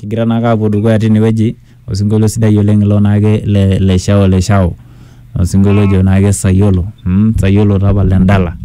kigira naake aapuo dukuya tinewueji osinkolio sidai oleng ilo naake le, le shao le shao osinkolio ojo naake sayiolo mm, sayiolo tapala endala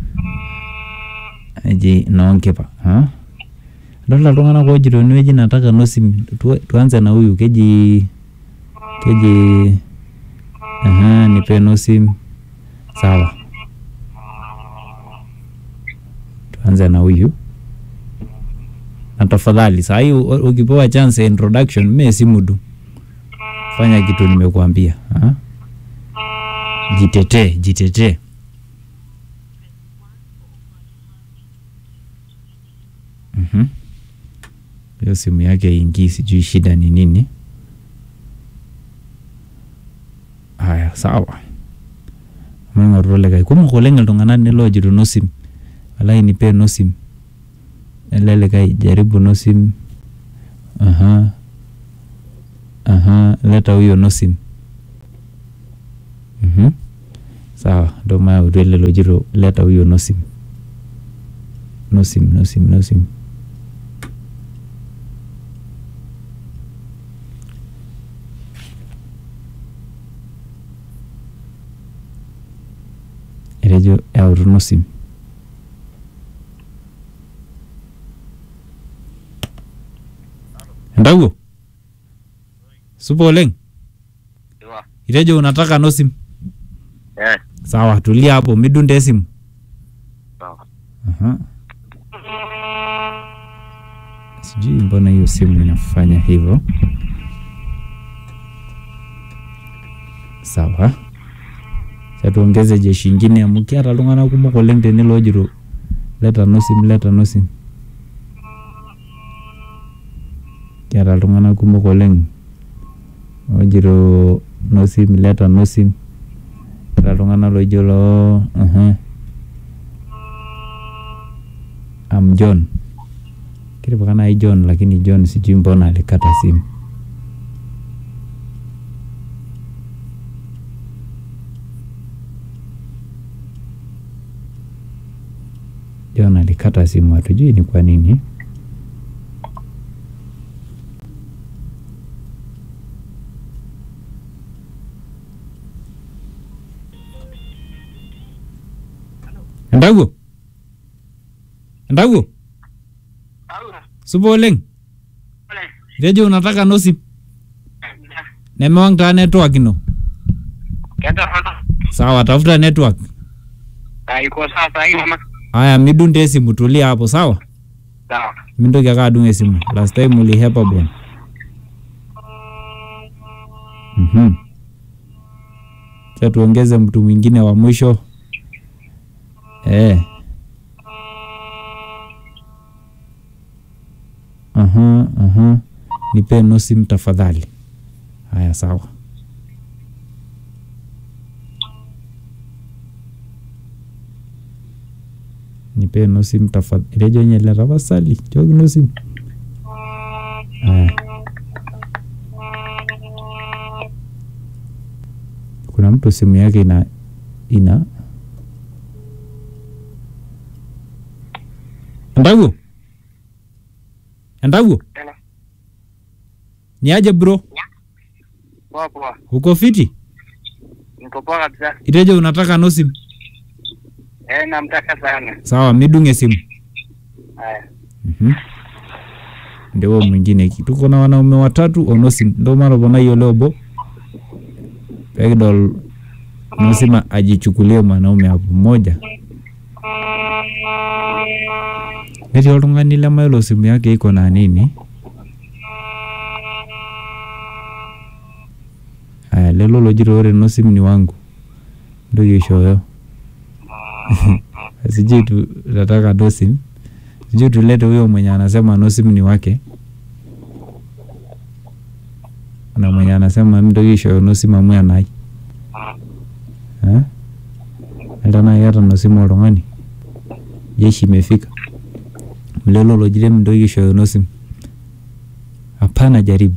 eji noonkipa ha? adolta iltung'anak oojito enewueji nataka nosim tu, tuanze na huyu keji keji aha, nipe nosim sawa tuanze na huyu na tafadhali saa hii u- ukipewa chance ya introduction me simu tu fanya kitu nimekuambia ha? jitetee jitetee Mhm. hiyo simu yake ingii sijui shida ni nini haya sawa maing'oru likae kumok oleng iltung'anak niloojito nosim walai nipe nosim ele likae jaribu nosim aha aha leta huyo nosim mhm sawa ndo mayautu ele lojito leta huyo nosim nosim nosim nosim etejo eyautu nosim entawuo supa oleng Sawa. itejo unataka nosim Eh, sawa tulia hapo midunde esimu sawa. Aha. sijui mbona hiyo simu inafanya hivyo sawa cha tuongeze jeshi ingine amu kiata iltung'anak kumok oleng tene loojito leta nosim leta nosim kiata iltung'anak kumok oleng oojito nosim leta nosim kiata iltung'anak loijo loo uh am John kitipika nai John lakini John sijui mbona alikata simu John alikata simu hatujui ni kwa nini Entawuo Entawuo supa oleng itejo unataka nosip nemewang taa network ino sawa tafuta network Iko sawa saa hii mama. haya midunde esimu tulia hapo sawa Sawa. mintoki ake adung esimu last time ulihepa bwana mhm cha tuongeze mtu mwingine wa mwisho eh aha aha nipe nosim tafadhali haya sawa nipe nosim tafadhali rejo nyele tapasali choki nosim haya kuna mtu simu yake ina ina Entawuo Entawuo Hello. ni aje bro Poa poa. uko fiti Niko poa kabisa. itejo unataka nosim Eh, namtaka sana. sawa midunge simu Haya. Mhm. ndio huo mwingine ki- tuko na wanaume watatu onosim ndo matoponai ole obo pekidol nosima ajichukulie mwanaume hapo mmoja netii oltung'ani lemayiolo simu yake iko na nini aya lelo lojito ore nosim ni wangu ntoki aishooyo sijui tu nataka nosim sijui tulete huyo mwenye anasema nosim ni wake na mwenye anasema mtoki aishooyo nosim amu enai Eh? Enda nai keeta nosimu oltung'ani jeshi imefika mlelo lojire mntoki aishooyo nosim hapana jaribu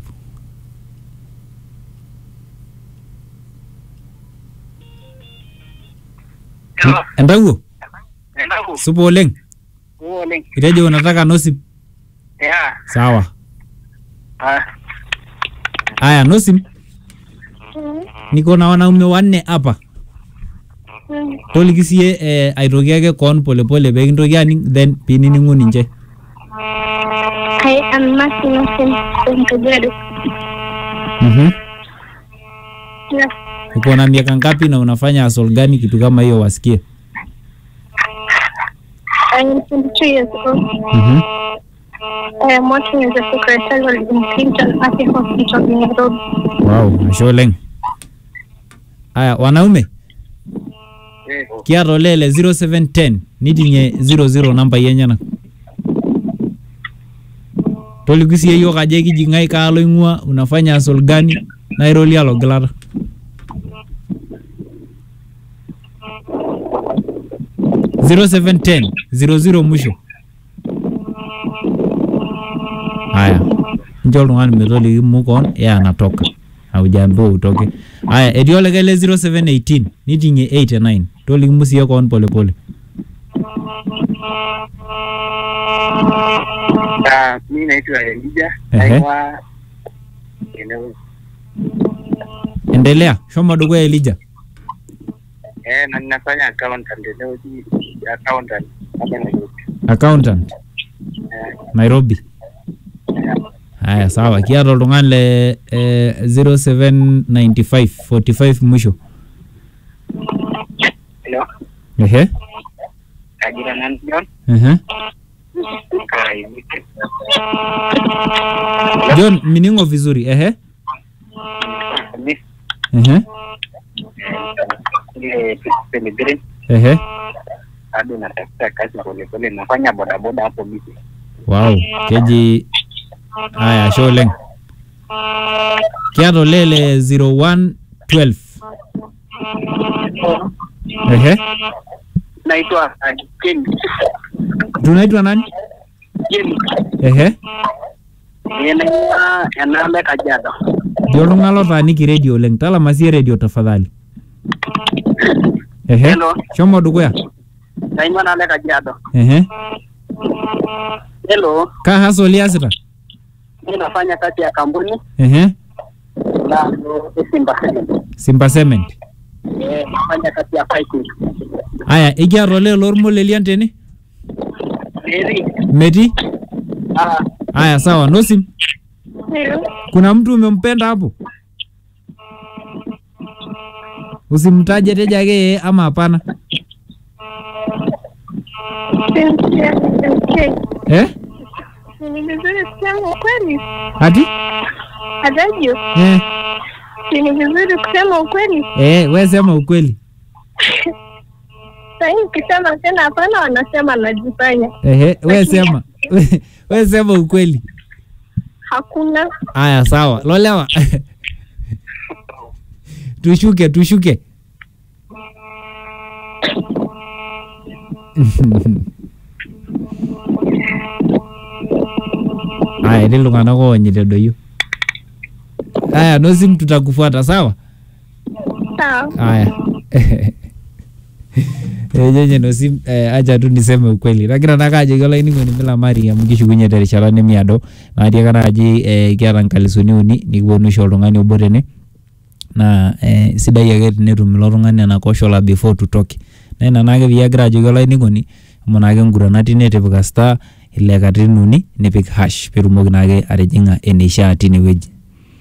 Hello. entawuo Endaku. supa oleng Poa oleng. itejo unataka nosim Yeah. sawa Ah, Aya, Nosim, niko na wanaume wanne hapa. Toliki siye eh, aitoki ake koon polepole pee kintoki aning then piinining'u ninche. I am Martin Austin from Kajiado. Mhm. Yes, Uko na miaka ngapi na unafanya hustle gani kitu kama hiyo wasikie? I am 22 years old. Mhm. I am working as a secretary in Clinton Acre Hospital in Nairobi. Wow, ashe oleng. Aya, wanaume eh, kiata olele 0710 nitinye 00 nambai enyenak. Toliki siye yiok ajo ekiji ng'ae kaalo ing'ua unafanya hustle gani nairolia logilata. zero seven ten zero zero mwisho. Haya, njo oltung'ani metoliki mukon yeye anatoka haujaambiwa utoke. Haya, etii olikae le 0718 niting'ie 8 and 9 toliki musie koon polepole. ah, mi naitwa Elija Ehe. naing'ua eneo Endelea, shomo dukuya Elija. eh, na ninafanya accountant eneo hii accountant hapa Nairobi. Accountant Eh, Nairobi. eh, Haya, sawa. Kiata oltung'ani le eh, 0795 45 mwisho. hello, Ehe. ajira nani John? Ehe. Ah, hivi. John, miningo vizuri. Ehe. Mi- Ehe. ile Pellegrini Ehe. bado natafuta kazi polepole, nafanya bodaboda hapo bizi. Wow, keji haya ashe oleng. Kiata olele 0112. Ehe. Naitwa ah, Ken Tunaitwa nani? Ken Ehe. naing'ua Enale Kajiado. Ndio oltung'ani lotaaniki redio oleng. Talama sie redio tafadhali. Ehe. Hello. Shomo dukuya. Naing'ua Enale Kajiado. Ehe. Hello, Ka hustle iasita? mi nafanya kazi ya kampuni Ehe. na Simba. Simba Cement. Eh, nafanya kazi ya piping. Aya, ikiata olele lormolelian tene? Mary, Metii? ah, Aya, sawa. Nosim, Hello. kuna mtu umempenda hapo? Usimtaje teja ake yeye ama hapana? Cynthia, okay. Eh? Ni vizuri kusema ukweli. Ati? Adagio, Eh, ni vizuri kusema ukweli. eh, we sema ukweli. Sahii ukisema tena hapana, wanasema najifanya. Ehe, we sema. We, we sema ukweli. Hakuna. Aya, sawa. Lolewa. tushuke, tushuke. Aya, etii iltung'anak oonyita doyio. Aya, nosim tutakufuata sawa? Sawa. Aya. Ejenye nosim eh, acha tu niseme ukweli. Nagira nake ajoki olainining'oni milamari amu kishukunye terishata nemiado naatiaka naaji eh, kiata nkalisuni uni nikiponu aisho oltung'ani obo tene naa eh, sidai ake tenetum ilo tung'ani ena koshola before tutoke naa ina naake peyie agira ajoki olainining'oni amu naake nguranat ine tipika star ile katitin uni nipik hash peetumoki naake atijing'a eneishaa tinewueji.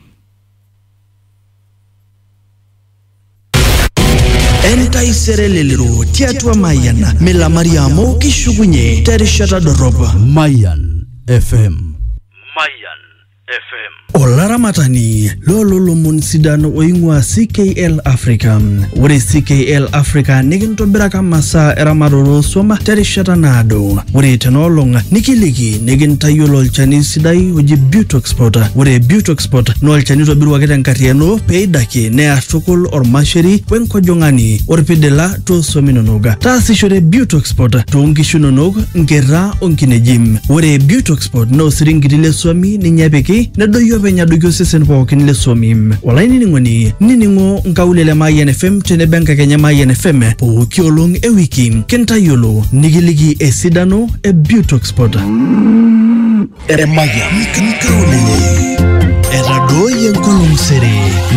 entaisere lelero tiatua mayian milamari amu kishukunye terishata dorop Mayan FM. Mayan FM. olaramatani loololomon sidan oing'ua ckl africa ore ckl africa nikintobiraka masaa eramatare swam terishata naado ore tenaolong nikiliki nikintayiolo olchani sidai oji butoxpot ore butoxpot naa olchani oitobiruaki tenkarriyiano peidaki near tukul ormasheri wenkojong'ani orpidila tooswam inonok taasishore butoxpot toonkishu inonok nkera onkineji ore butoxpot naa osiringiti leswami ninye epiki nedoyio openy adoiki osesen pookin leswami olainining'oni nining'o nkaulele mayian fm tenebo enkakenya mayian fm pooki olong ewiki kintayiolo nikiliki esidano e butoxpot Emayian. nkaulele enkolong sere